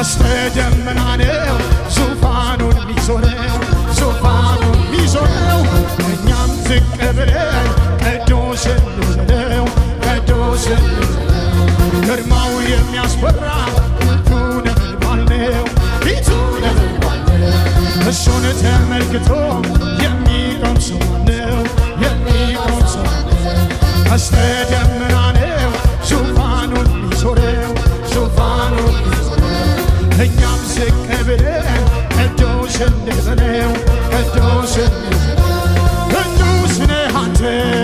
ቀስተ ደመና ነው ዙፋኑን ሚዞረው ዙፋኑን ሚዞረው እኛም ዝቅ ብለን ቅዱስ እንበለው ቅዱስ እንበለው ግርማው የሚያስፈራ ፊቱ ነበልባል ነው ፊቱ ነበልባል ነው እሱን ተመልክቶ የሚቆም ሰው ነው የሚቆም ሰው ቀስተ ደመና ነው ዙፋኑን ሚዞረው ዙፋኑን ሚዞረው እኛም ዝቅ ብለን ቅዱስ እንበለው ቅዱስ እንበለው ቅዱስ ነህ አንተ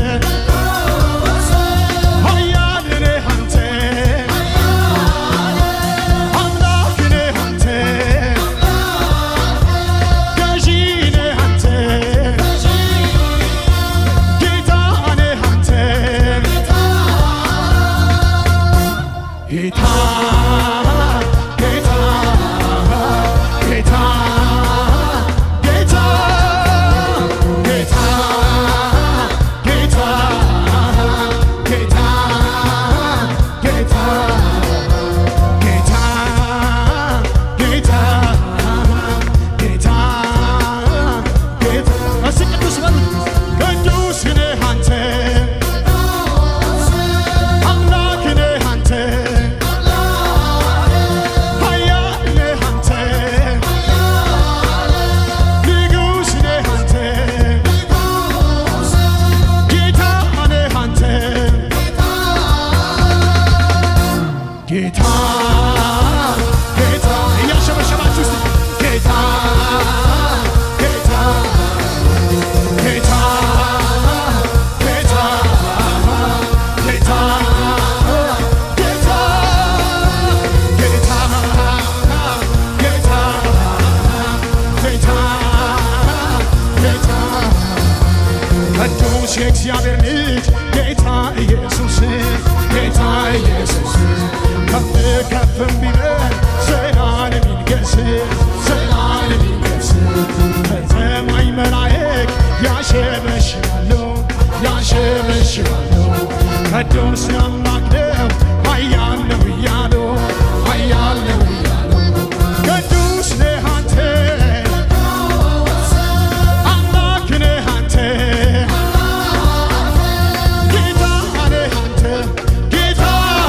ኃያል ነህ አንተ አምላክ ነህ አንተ ገዢ ነህ አንተ ጌታ ነህ አንተ ጌታ ጌታ ጌታ ጌታ ጌታ ጌታ ጌታ ጌታ ጌታ ጌታ ጌታ ጌታ እስኪ ቅዱስ በሉት ቅዱስ ነህ አንተ አምላክ ነህ አንተ ኃያል ነህ አንተ ንጉሥ ነህ አንተ ጌታ ነህ አንተ ጌታ ጌታ እያሸበሸባችሁ እስቲ ጌታ ጌታ ጌታ ጌታ ጌታ ጌታ ጌታ ጌታ ጌታ ጌታ ቅዱስ የእግዚአብሔር ልጅ ጌታ ኢየሱስ ጌታ ኢየሱስ ከፍ ከፍም ቢበል ዘላለም ይንገስ ዘላለም ይንገስ ከሰማይ መላእክት ያሸበሽባሉ ያሸበሽባሉ ቅዱስ አምላክ ነው ኃያል ነው እያሉ ኃያል ነው እያሉ ቅዱስ ነህ አንተ አምላክ ነህ አንተ ጌታ ነህ አንተ ጌታ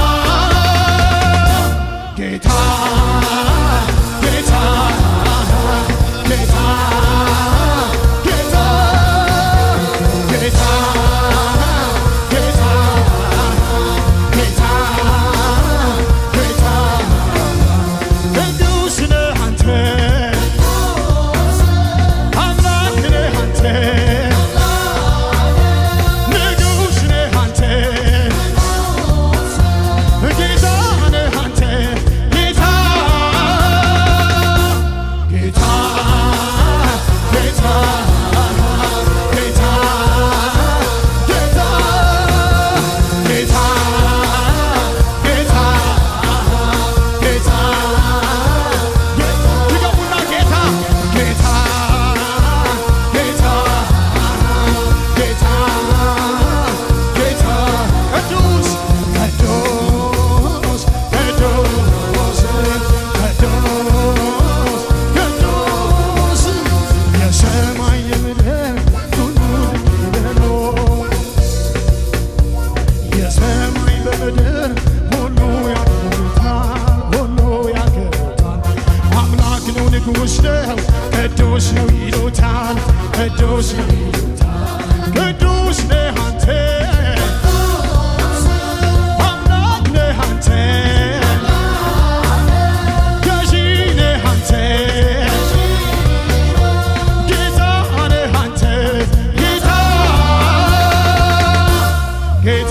ጌታ ጌታ ጌታ ጌታ ጌታ ጌታ ጌታ ጌታ ቅዱስ ነህ አንተ አምላክ ነህ አንተ ንጉሥ ነህ አንተ ጌታ ነህ አንተ ጌታ ጌታ ጌታ ጌታ ጌታ ጌታ ጌታ ጌታ ይገቡና ጌታ ጌታ ጌታ ጌታ ጌታ ቅዱስ ቅዱስ ቅዱስ ቅዱስ ቅዱስ የሰማይ የምድር ሁሉ ይበሉ የሰማይ በምድር ሁሉ ያከብሩታል ሁሉ ያከብሩታል አምላክ ነው ንጉሥ ነው ቅዱስ ነው ይሉታል ቅዱስ ነው ይሉታል ቅዱስ ነህ አንተ አምላክ ነህ አንተ ገዢ ነህ አንተ ጌታ ነህ አንተ ጌታ ጌታ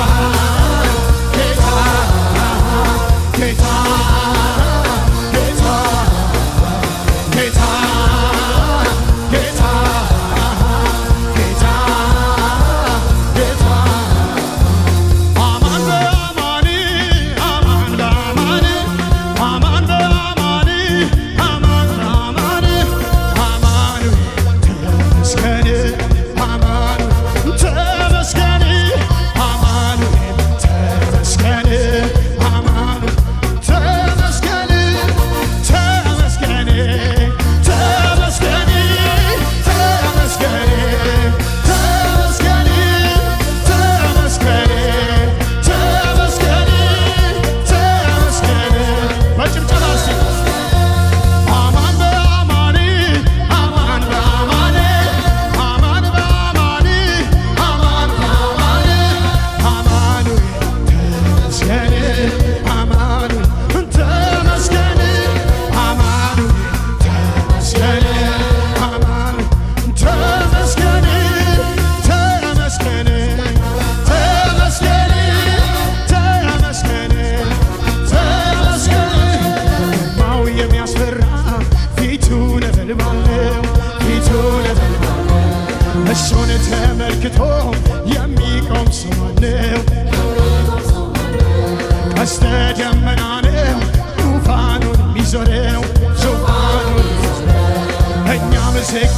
ጌታ ጌታ ጌታ ጌታ ጌታ ጌታ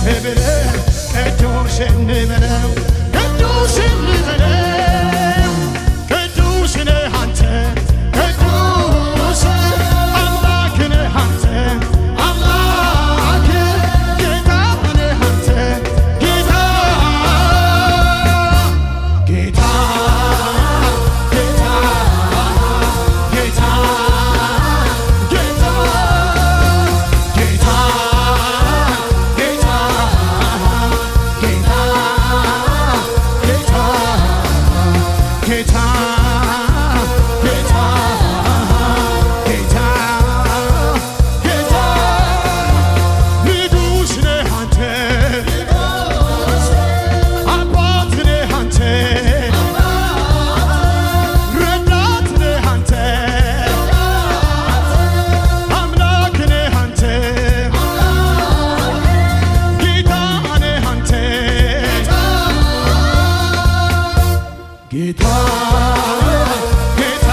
ብለን ቅዱስ እንበለው ቅዱስ እንበለው ቅዱስ ነህ አንተ ቅዱስ አምላክ ነህ አንተ አምላክ ጌታ ነህ አንተ ጌታ ጌታ ጌታ ጌታ ጌታ ጌታ ጌታ ጌታ ጌታ ጌታ ጌታ ጌታ ጌታ ንጉሥ ነህ አንተ አባት ነህ አንተ ረዳት ነህ አንተ አምላክ ነህ አንተ ጌታ ነህ አንተ ጌታ ጌታ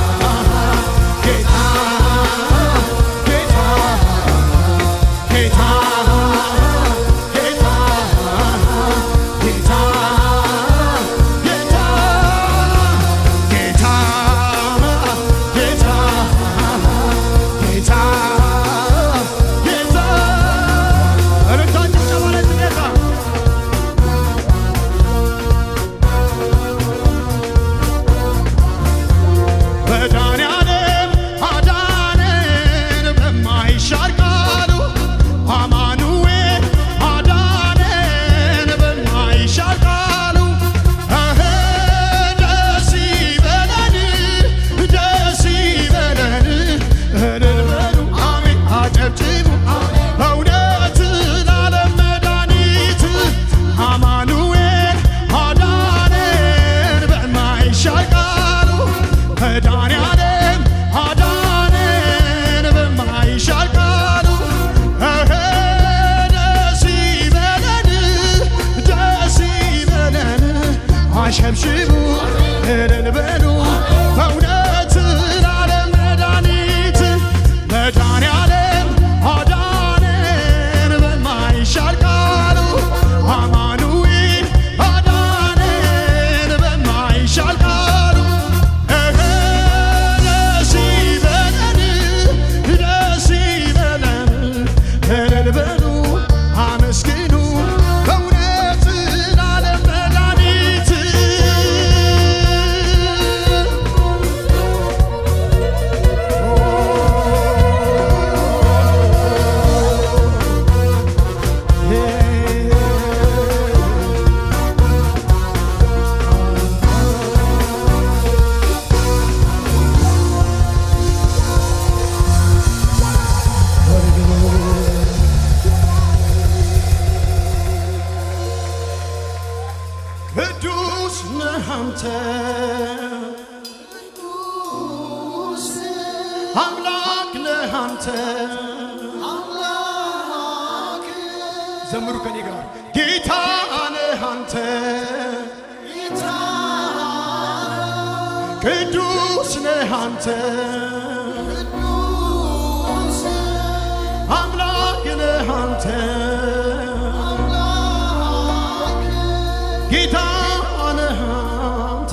ጌታ ጌታ ጌታ ጌታ ጌታ ጌታ ጌታ ጌታ ጌታ ጌታ እልልታችሁ ጨመረች ጌታ መድኃኒዓለም አዳነን በማይሻር ቃሉ አማኑኤል አዳነን በማይሻር ቃሉ እህ ደስ ይበለን ደስ ይበለን እልል በሉ አሜን አጨብጭቡ እውነት ለዓለም መድኃኒት አማኑኤል አዳነን በማይሻር ቃሉ መድኃኒዓለም አዳነን በማይሻር ቃሉ እህ ደስ ይበለን ደስ ይበለን አሸብሽቡ እልል በሉ በእውነት ለዓለም መድኃኒት መድኃኒዓለም አዳነን በማይሻር ቃሉ አማኑኤል አዳነን በማይሻር ቃሉ እህ ደስ ይበለን ደስ ይበለን እልል በሉ አመስግኑ በእውነት ለዓለም መድኃኒት ቅዱስ ነህ አንተ አምላክ ነህ አንተ ዘምሩ ከኔ ጋር ጌታ ነህ አንተ ቅዱስ ነህ አንተ አምላክ ነህ አንተ ጌታ ነህ አንተ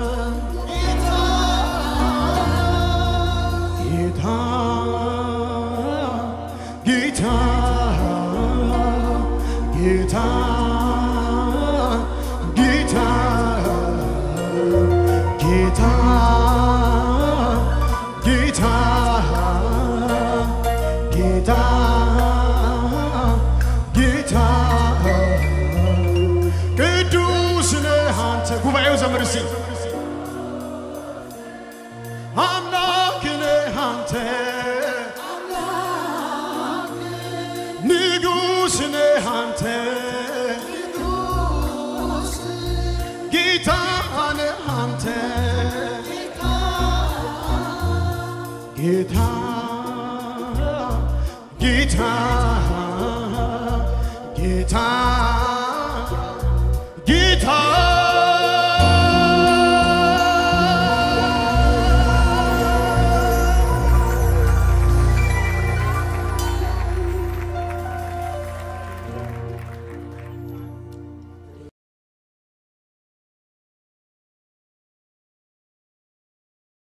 ጌታ ጌታ ጌታ ጌታ ጌታ ጌታ ጌታ ጌታ ቅዱስ ነህ አንተ ጉባኤው ዘምር እስቲ አምላክ ነህ አንተ ንጉሥ ነህ አንተ ጌታ ነህ አንተ ጌታ ጌታ ጌታ